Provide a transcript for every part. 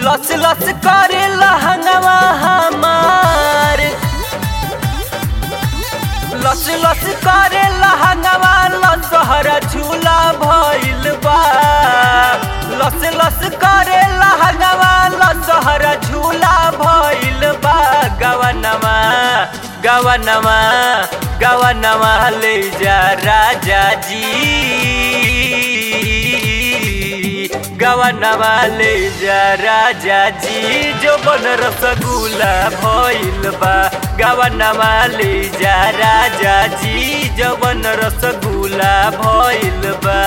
लस लस करे लहंगवा हमार लस लस करे लहंगवा लसहरा झूला भइल बा लस लस करे लहंगवा लसहरा झूला भइल बा गवनवा गवनवा गवनवा ले जा राजा जी गवनवा ले जा राजा जी जो बन रसगुल्ला भइल बा गवनवा ले जा राजा जी जो बन रसगुल्ला भइल बा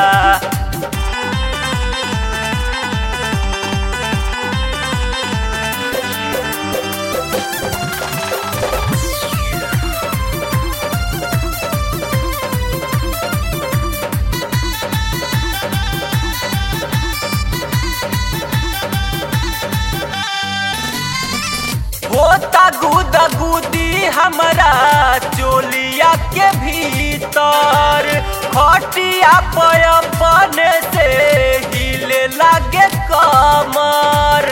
होता गुदा गुदी हमरा चोलिया के भीतर खटिया पयपने से हिले लागे कमर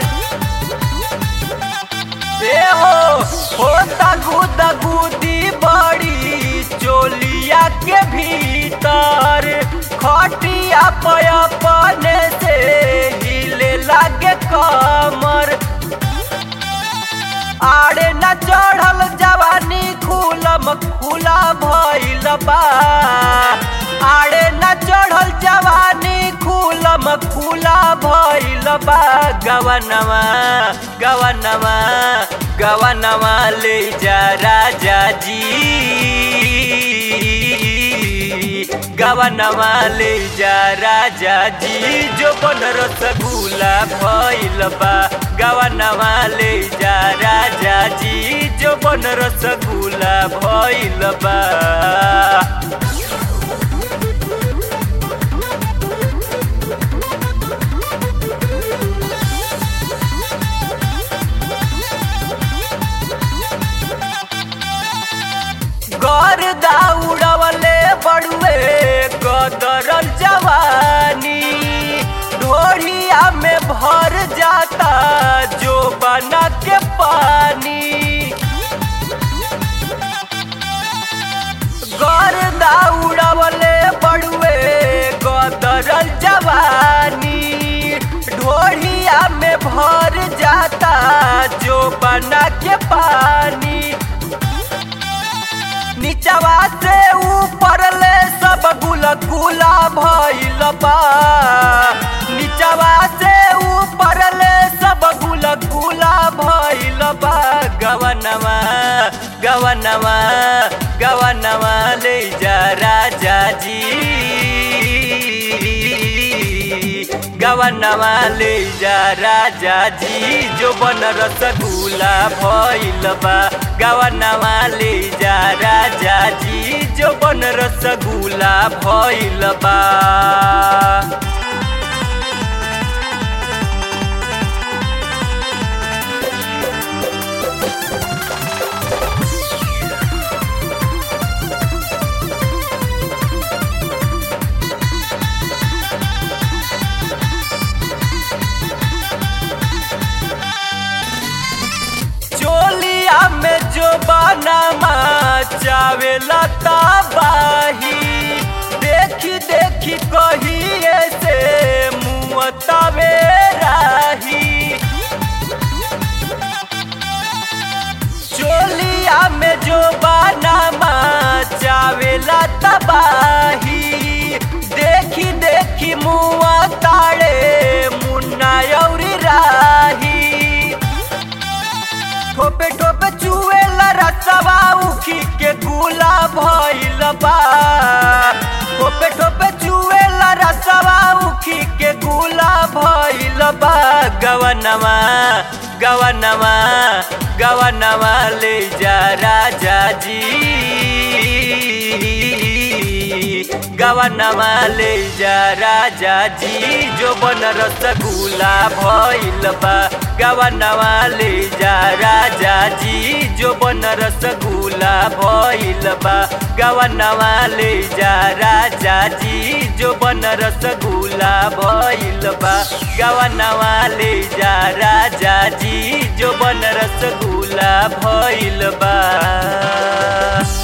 ए हो होता गुदा गुदी बड़ी चोलिया के भीतर खटिया पयपने से हिले लागे कमर आड़े न चढ़ल जवानी खुलम खुला भइल बा आड़े न चढ़ल जवानी खुलम खुला भइल बा गवनवा गवनवा गवनवा ले जा राजा जी गवनवा ले जा राजा जी जो बन रसगुल्ला भइल बा गवनवा ले जा राजा जी जो बन रसगुल्ला भइल बा घर दौड़वले बड़ुए कदरल जवानी ढोढ़िया में भर जाता जो बना के पानी घर दौड़वले बड़ुए कदरल जवानी ढोढ़िया में भर जाता जो बना के पानी नीचवा से ऊपर ले सब गुल गुला भइल बा नीचवा से ऊपर ले सब गुल गुला भइल बा गवनवा गवनवा गवनवा ले जा राजा जी गवनवा ले जा राजा जी जो बन रसगुल्ला भइल बा गवनवा ले जा राजा जी जो बन रसगुल्ला भइल बा चोलिया में जो बनामा चावेला तबाही देखी देखी कहिए से मुँह तवे राही चोलिया में जो बनामा चावेला तबाही देखी देखी मुँह ताड़े मुन्ना औरी राही ठोपे ठोपे चुएला रसवा उखी के गुला भइल बा ठोपे ठोपे चुएला रसवा उखी के गुला भइल बा गवनवा गवनवा गवनवा ले जा राजा जी गवनवा ले जा राजा जी जो बन रसगुल्ला भइल बा गवनवा ले जा राजा जी जो बन रसगुल्ला भइल बा गवनवा ले जा राजा जी जो बन रसगुल्ला भइल बा गवनवा ले जा राजा जी जो बन रसगुल्ला भइल बा